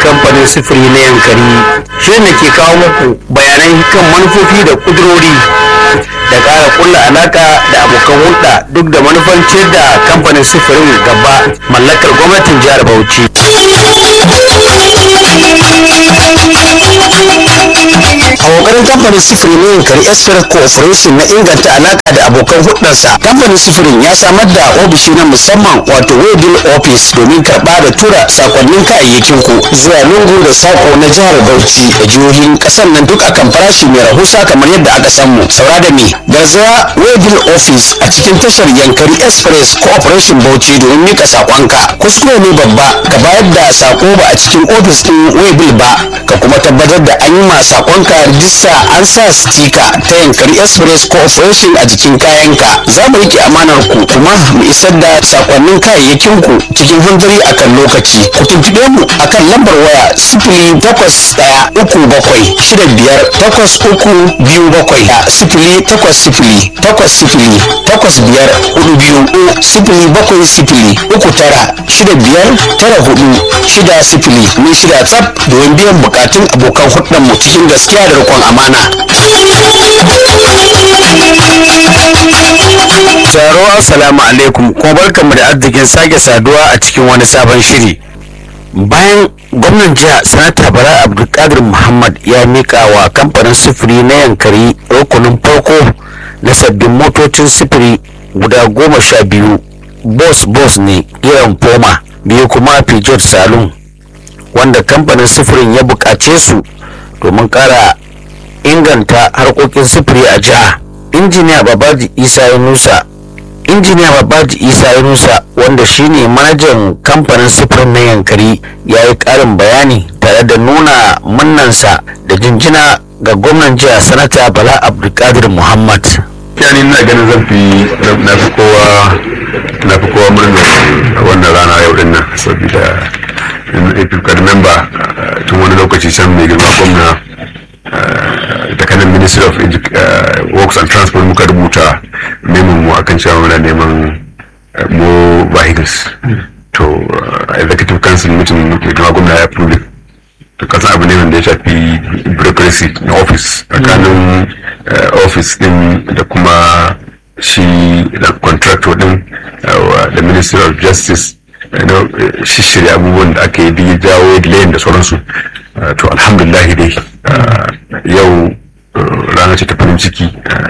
kamfanin sufuri na yankari shirin da ke kawo muku bayanai kan manufofi da kudurori da ƙara kulla alaka da abokan hulɗa duk da manufan ciyar da kamfanin sufurin gaba mallakar gwamnatin jihar bauchi a kokarin kamfanin sufuri na yankari express cooperation na inganta alaka da abokan hulɗarsa kamfanin sufurin ya samar da ofishi na musamman wato webil office domin karɓa da tura sakonnin kayayyakin ku zuwa lungu da sako na jihar bauchi da jihohin ƙasar nan duk akan farashi mai rahusa kamar yadda aka san mu saura da me garzaya webil office a cikin tashar yankari express cooperation bauchi domin mika sakonka kuskure ne babba ka bayar da sako ba a cikin ofis ɗin webil ba ka kuma tabbatar da an yi ma sakonka rijista an sa stika ta yankari express cooperation a jikin kayanka za mu rike amanar ku kuma mu isar da sakonnin kayayyakin ku cikin hanzari akan lokaci ku tuntuɓe mu akan lambar waya sifili takwas ɗaya uku bakwai shida biyar takwas uku biyu bakwai da sifili takwas sifili takwas sifili takwas biyar hudu biyu sifili bakwai sifili uku tara shida biyar tara hudu shida sifili mun shida tsaf domin biyan bukatun abokan hudun mu cikin gaskiya da riƙon amana. Taro assalamu alaikum kuma barkanmu da arzikin sake saduwa a cikin wani sabon shiri. Bayan gwamnan jiha sanata Bala Abdulkadir Muhammad ya mika wa kamfanin sufuri na yankari rukunin farko na sabbin motocin sufuri guda goma sha biyu bos bos ne irin foma biyu kuma Peugeot Saloon wanda kamfanin sufurin ya buƙace su domin ƙara inganta harkokin sufuri a jiha. injiniya babaji isa yunusa injiniya babaji isa yunusa wanda shine manajan kamfanin sufurin na yankari ya yi karin bayani tare da nuna munnansa da jinjina ga gwamnan jiha sanata bala abdulkadir muhammad yani na ganin zan fi na fi kowa na fi kowa murnar wannan rana yau din nan saboda if you can remember tun wani lokaci can mai girma gwamna da kanan ministry of works and transport muka rubuta neman mu akan cewa muna neman more vehicles to executive council meeting mai girma gwamna ya approve to kasan abu ne wanda ya shafi bureaucracy na office tsakanin office din da kuma shi contractor din da ministry of justice shishirya abubuwan da aka yi jawo layin da sauransu to alhamdulillah dai yau rana ce ta farin ciki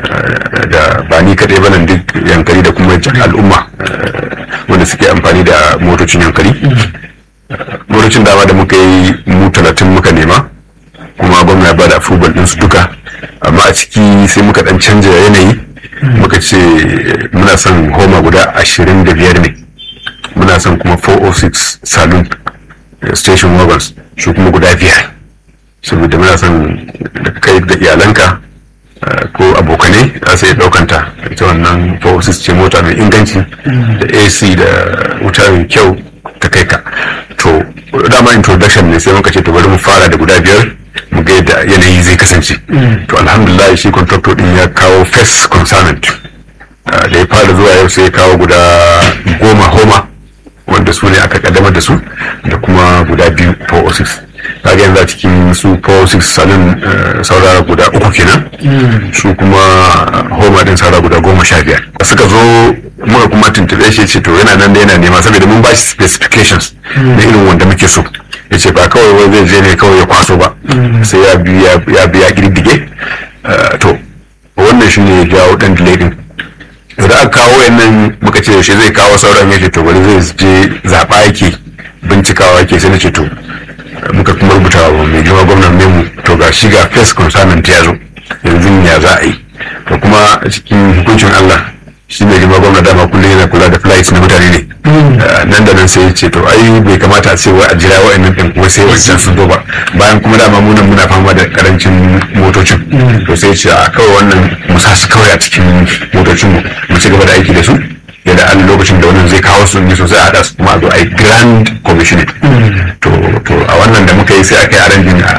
da ba ni kaɗai ba nan duk yankari da kuma al'umma wanda suke amfani da motocin yankari motocin dama da muka yi mu talatin muka nema kuma gwamna ya bada approval ɗinsu duka amma a ciki sai muka ɗan canja yanayi muka ce muna son homa guda ashirin da biyar ne muna son kuma 406 saloon station wagons su kuma guda biyar saboda muna son da kai da iyalanka ko abokanai za su iya ɗaukanta ita wannan 406 ce mota mai inganci da ac da wuta mai kyau ta kai ka to dama introduction ne sai muka ce to bari mu fara da guda biyar mu ga yadda yanayi zai kasance to alhamdulillah shi contractor din ya kawo first consignment da ya fara zuwa yau sai ya kawo guda goma homa wanda su ne aka kaddamar da su da kuma guda biyu 406 kaga yanzu a cikin su 406 salon saurara guda uku kenan su kuma homa din saurara guda goma sha biyar da suka zo muka kuma tuntube shi ce to yana nan da yana nema saboda mun ba shi specifications na irin wanda muke so ya ce ba kawai wai zai je ne kawai ya kwaso ba sai ya biya ya biya girgige to wannan shi ne ya jawo dan delay din da aka kawo yannan muka ce yaushe zai kawo sauran yake to bari zai je zaɓa yake bincikawa yake sai na ce to muka kuma rubuta wa mai girma gwamnan memu to ga shi ga first consignment ya zo yanzu ya za a yi to kuma cikin hukuncin Allah shi mai girma gwamna dama kullum yana kula da flights na mutane ne nan da nan sai ya ce to ai bai kamata a ce wai a jira wa'annan ɗin kuma sai wancan sun zo ba bayan kuma dama munan muna fama da karancin motocin to sai ya ce a kawai wannan mu sa su kawai a cikin motocin mu mu ci gaba da aiki da su yadda an lokacin da wannan zai kawo su ne sosai a haɗa su kuma a zo a yi grand commissioning to to a wannan da muka yi sai aka yi arrangin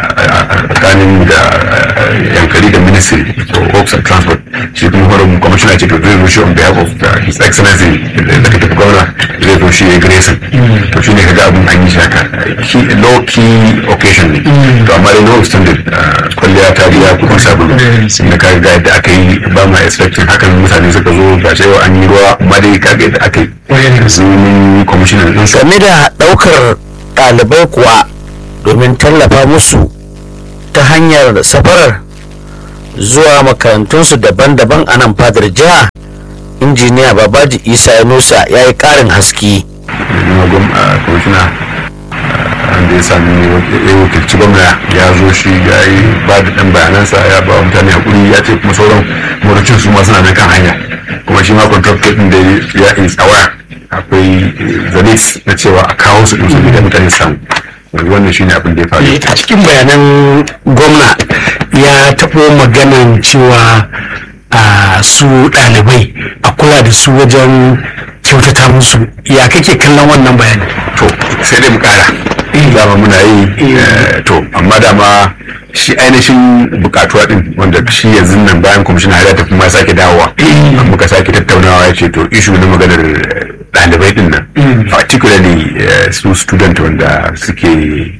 tsakanin da yankari da ministry for works and transport shi kuma horon commissioner ce to zai zo shi on behalf of uh, his excellency da kake gwamna zai zo shi ya grayson to shi ne kaga abin an yi shaka low key occasion ne to amma dai no extended kwalliya ta biya kuɗin sabulu da kaga ga yadda aka yi ba ma expecting hakan mutane suka zo ga cewa an yi ruwa amma dai kaga yadda aka yi sun commissioner din game da ɗaukar ɗalibai kuwa domin tallafa musu ta hanyar safarar zuwa makarantunsu daban-daban a nan fadar jiha injiniya babaji isa yunusa ya yi ƙarin haske kwamishina wanda ya sami ya wakilci gwamna ya zo shi ya yi ba da ɗan bayanansa ya ba wa mutane hakuri ya ce kuma sauran motocin su ma suna nan kan hanya kuma shi ma contractor ɗin da ya is aware akwai zanis na cewa a kawo su ɗin su da mutane samu wannan shine abin da ya faru a cikin bayanan gwamna ya taɓo maganan cewa a su ɗalibai a kula da su wajen kyautata musu ya kake kallon wannan bayani to sai dai mu kara dama muna yi to amma dama shi ainihin bukatuwa din wanda shi yanzu nan bayan kwamishin har ya tafi ma sake dawowa muka sake tattaunawa ya ce to ishu na maganar ɗalibai din nan particularly su student wanda suke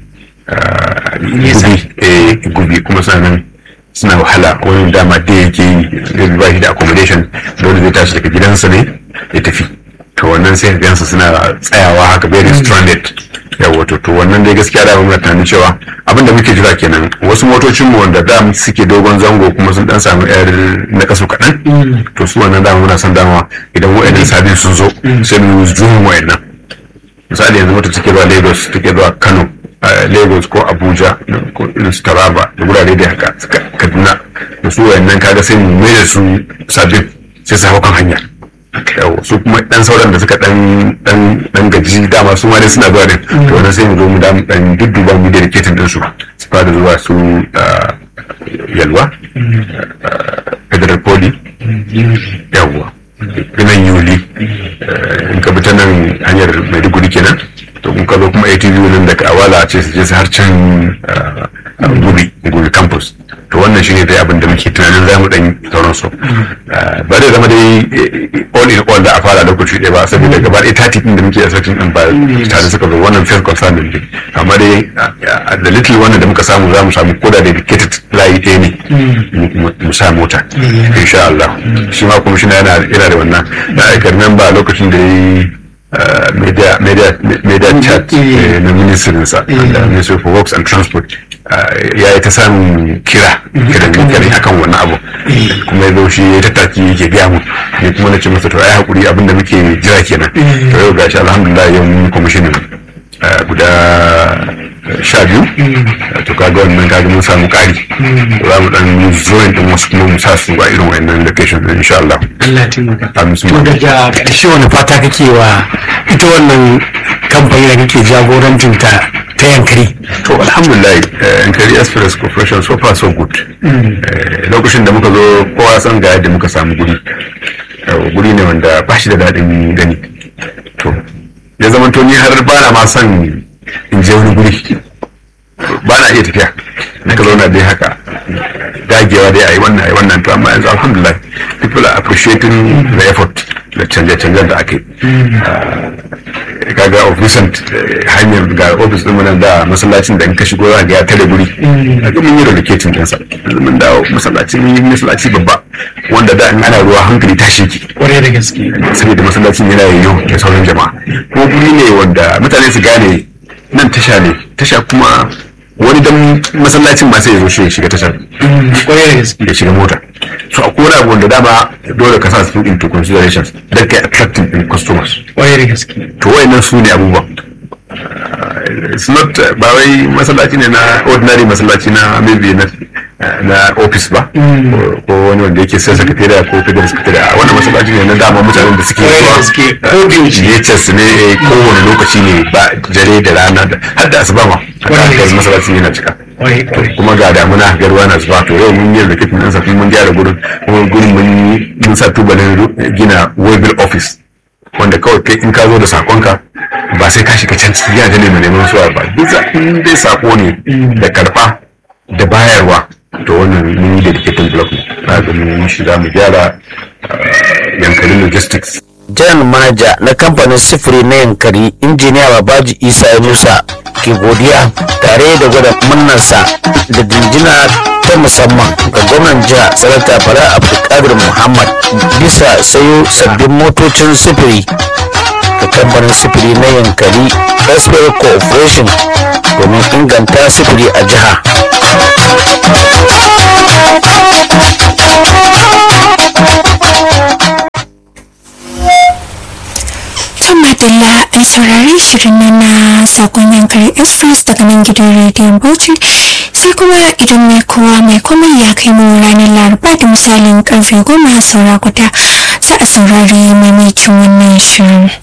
gubi gubi kuma suna nan suna wahala wani dama da yake yi zai ba shi da accommodation dole zai tashi daga gidansa ne ya tafi to wannan sai gansu suna tsayawa haka very stranded yawa to to wannan dai gaskiya da muna tunanin cewa abin da muke jira kenan wasu motocin mu wanda da suke dogon zango kuma sun dan samu yar na kaso kaɗan to su wannan dama muna son dama idan wa'annan sabin sun zo sai mu use juhun wa'annan misali yanzu mota take zuwa lagos take zuwa kano lagos ko abuja ko irin su taraba da wurare da haka kaduna da su wa'annan kaga sai mu mai da su sabbin sai su hau kan hanya su kuma dan sauran da suka dan dan dan gaji dama su ma dai suna zuwa din to wannan sai mu zo mu da mu dan dudduba mu dedicating din su su fara zuwa su yalwa federal poly yawwa nan yuli in ka bi ta nan hanyar maiduguri kenan to in ka zo kuma atv nan daga awala a ce su je su har can gubi gubi campus to wannan shine dai abin da muke tunanin za mu dan sauran su ba zai zama dai all in all da a fara lokaci ɗaya ba saboda gaba ɗaya tati ɗin da muke asirtin ɗin ba tare suka zo wannan first concern din amma dai da little wannan da muka samu za mu samu koda dedicated layi ɗaya ne mu sa mota insha Allah shi ma kuma shi yana da wannan da aikar nan ba lokacin da ya yi media media media chat na ministrinsa da ministry for works and transport ya yi ta samun kira kiran kira akan wannan abu kuma ya zo shi ya tattaki yake biya mu ne kuma na ce masa to ai hakuri abin da muke jira kenan to yau gashi alhamdulillah yau mun kwamishinin guda sha biyu to kaga wannan kaga mun samu kari za mu dan join din wasu kuma mu sa su a irin wayannan location din insha Allah Allah ya taimaka amin to daga ƙarshe wani fata kake wa ita wannan kamfani da kake jagorancin ta ta yankari to alhamdulillah yankari express corporation so far so good lokacin da muka zo kowa san ga yadda muka samu guri guri ne wanda ba shi da daɗin gani to ya zama to ni har ba na ma son in je wani guri ba na iya tafiya na ka zauna dai haka dagewa dai a yi wannan a yi wannan to amma yanzu alhamdulillah people are appreciating the effort da canje-canjen da aka yi kaga of recent hanyar ga ofis din nan da masallacin da in ka shigo za ga ya tare guri kaga mun yi relocating ɗinsa yanzu mun dawo masallaci mun yi masallaci babba wanda da in ana ruwa hankali tashi ki kwarai da gaske saboda masallacin yana yayyo da sauran jama'a ko guri ne wanda mutane su gane nan tasha ne tasha kuma wani dan masallacin ma sai ya zo shi ya shiga tashar kwarai da gaske ya shiga mota so akwai wani abu wanda dama dole ka sa su into considerations don kai attracting in customers kwarai da gaske to wayannan su ne abubuwan Uh, it's not uh, ba wai masallaci ne na ordinary masallaci na maybe na na office ba ko wani wanda yake sai secretariat ko federal secretariat wannan masallaci ne na dama mutanen da suke zuwa NHS ne kowane lokaci ne ba jare da rana da har da asuba ma haka masallacin yana cika kuma ga damuna ga ruwa na zuba to yau mun yi rikitin ɗansa kuma mun gyara gurin kuma gurin mun sa tubalin gina waybill office wanda kawai kai in ka zo da sakonka ba sai ka shiga can cikin gidajen ne mai neman suwa ba duk in dai sako ne da karba da bayarwa to wannan mun yi dedicated block ne na ga mun yi shi za mu gyara yankalin logistics General Manager na kamfanin sifiri na yankari injiniya Babaji Isa Musa ke godiya tare da gwada murnarsa da jinjina ta musamman ga gwamnan jiha sanata Bala Abdulkadir Muhammad bisa sayo sabbin motocin sifiri ga kamfanin sifiri na yankari Raspberry Corporation domin inganta sifiri a jiha. Kan madalla an saurari shirin nan na sakon yankari express daga nan gidan rediyon Bauchi sai kuma idan mai kowa mai komai ya kai mu ranar laraba da misalin karfe goma saura guda za a saurari maimacin wannan shirin.